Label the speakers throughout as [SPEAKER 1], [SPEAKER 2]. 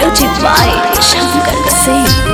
[SPEAKER 1] Music by Shankar Singh.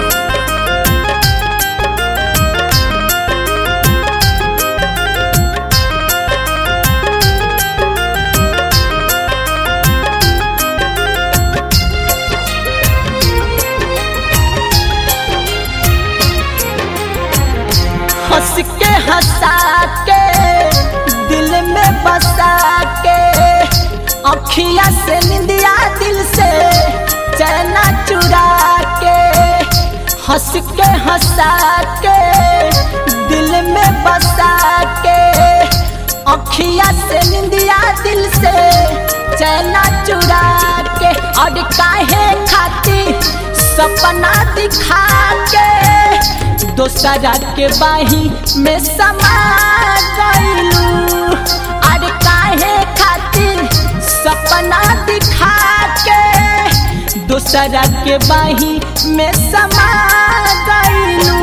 [SPEAKER 2] हंस के हंसा के दिल में बसा के अखिया से निंदिया दिल से चैना चुरा के हंस के हंसा के दिल में बसा के अखिया से निंदिया दिल से चैना चुरा के और काहे खाती सपना दिखा के दोसरा के बाही में समा गईलू अरे काहे खातिर सपना दिखा के दोसरा के बाही में समा गईलू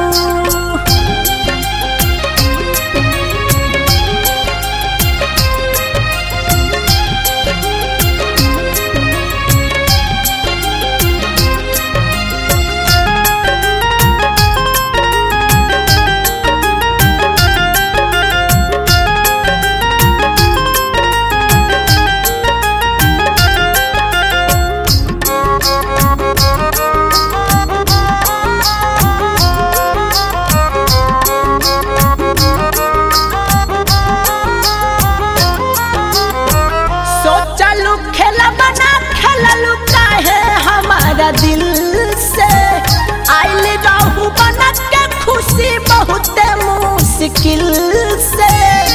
[SPEAKER 2] सोचलू खेला बना खेललू काहे हमारा दिल से आइल रहू बना के खुशी बहुत मुश्किल से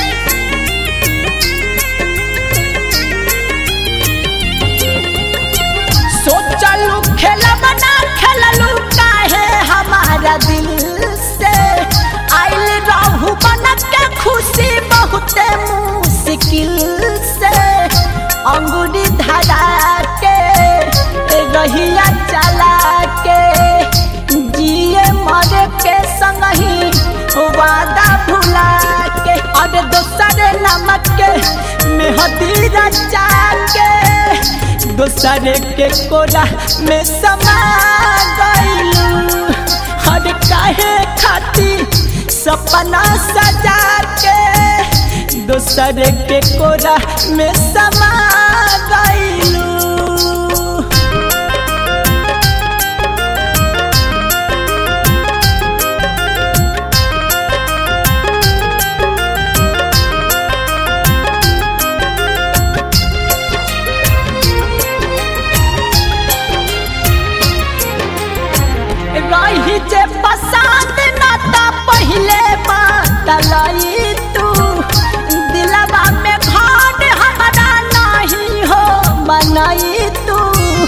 [SPEAKER 2] सोचलू खेला बना खेललू काहे हमारा दिल से आइल रहू बना के खुशी बहुत मुश्किल से अंगूरी धरा के रहिया चला के जिए मरे के संग ही वादा भुला के और दोसर नमक के मेहदी रचा के दोसर के कोरा में समा गईलू हर काहे खाती सपना सजा के दोसर के कोरा में समा गईलू रही जे पसंद ना ता पहले बात लई तू दिलवा में घर हमारा नहीं हो मनई तू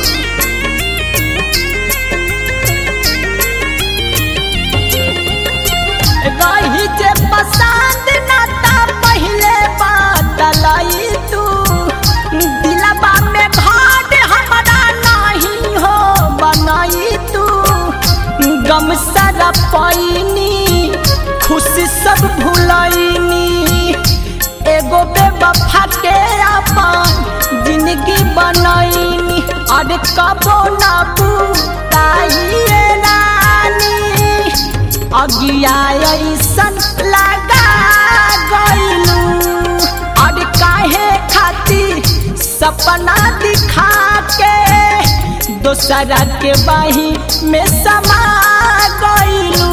[SPEAKER 2] रही जे पसंद ना ता पहले बात लई तू दिलवा में घर हमारा नहीं हो बनई तू गम सारा पैनी खुशी सब भूलैनी एगो बेवफा के अपन जिंदगी बनैनी और कबो ना बुताइए रानी अगिया ऐसन लगा गईलू और काहे खातिर सपना दिखा के दोसरा के बाही में समा गईलू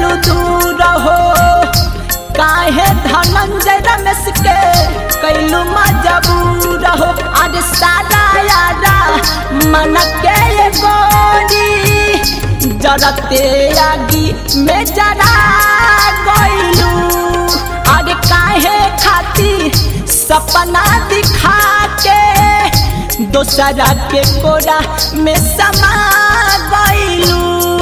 [SPEAKER 2] गइलू दूर हो काहे धनंजय रमेश के कैलू मजबूर हो आज सारा यारा मन के ये गोरी जरते आगी में जरा गइलू अरे काहे खाती सपना दिखा के दोसरा के कोरा में समा गइलू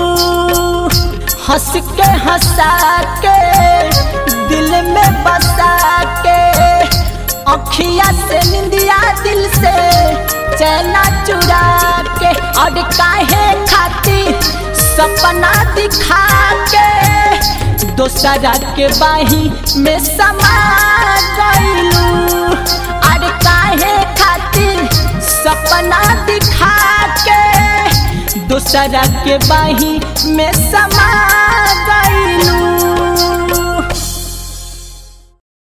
[SPEAKER 2] हंस के हंसा के दिल में बसा के अखिया से निंदिया दिल से चैना चुरा के और काहे खाती सपना दिखा के दोसरा के बाही में समा गइलू अरे काहे खातिर सपना दिखा के दूसरा के बाही में समा